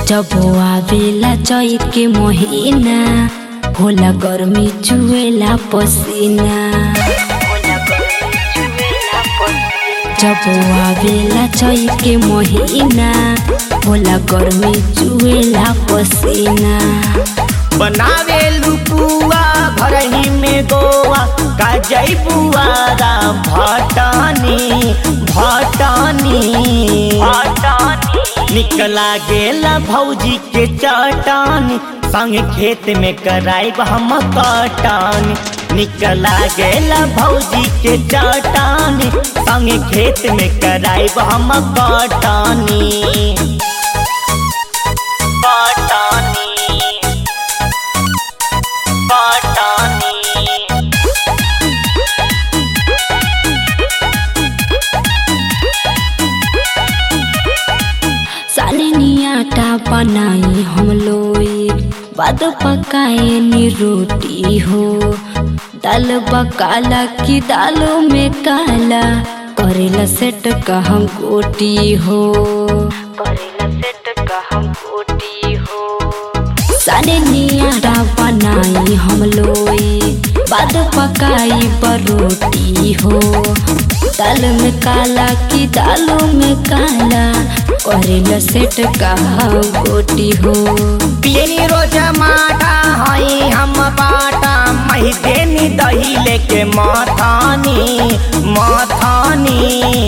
जब आवेला चैत के महीना होला गर्मी चुएला पसीना जब आवेला चैत के महीना होला गर्मी चुएला पसीना बनावे लुपुआ घर ही में गोवा का जई बुआरा भटानी भटानी निकला गेला भौजी के चटानी संग खेत में कराइब हम कटानी निकला गेला भौजी के चटानी संग खेत में कराइब हम कटानी कटानी कटानी सालिनी आटा बनाई हम लोई बाद पकाए नी रोटी हो दाल बकाला की दालों में काला करेला सेट का हम गोटी हो करेला सेट का हम गोटी हो सालिनी आटा बनाई हम लोई बाद पकाई बरोटी हो दाल में काला की दालों में काला करेला सेट का गोटी हो पियनी रोज माटा हई हम बाटा मही देनी दही लेके माथानी माथानी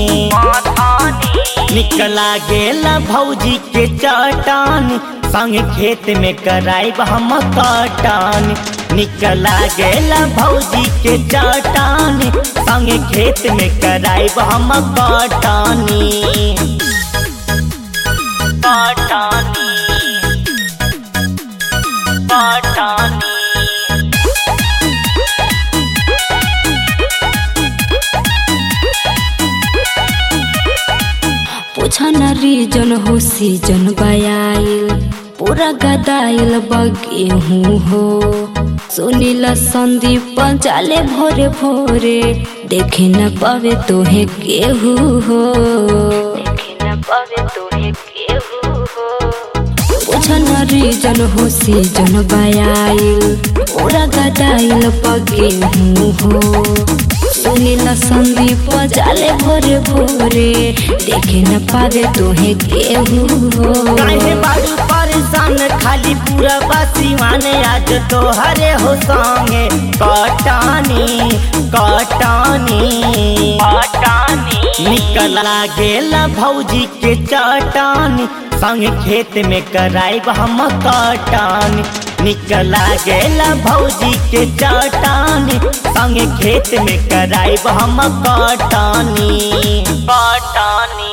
निकला गेला भौजी के चटानी संग खेत में कराइब हम कटानी निकला गेला भौजी के चटानी संग खेत में कराइब हम कटानी कटानी कटानी पूछा न रीजन हो सीजन बयाइल पूरा गदाइल बगेहूँ हो सुनीला संदीप पंचाले भोरे भोरे देखे न पावे तोहे केहू हो देखे न पावे तोहे केहू हो पूछन रीजन हो सीजन बयाइल पूरा गदाइल पगेहूँ हो सुनीला संदीप जाले भोरे भोरे देखे न पावे तोहे केहू हो काहे बारू परेशान खाली पूरा बसीवान आज तो हरे हो संगे कटानी कटानी कटानी निकला गेला भौजी के चटानी संग खेत में कराइब हम कटानी निकला गेला भौजी के चटानी संग खेत में कराइब हम कटानी कटानी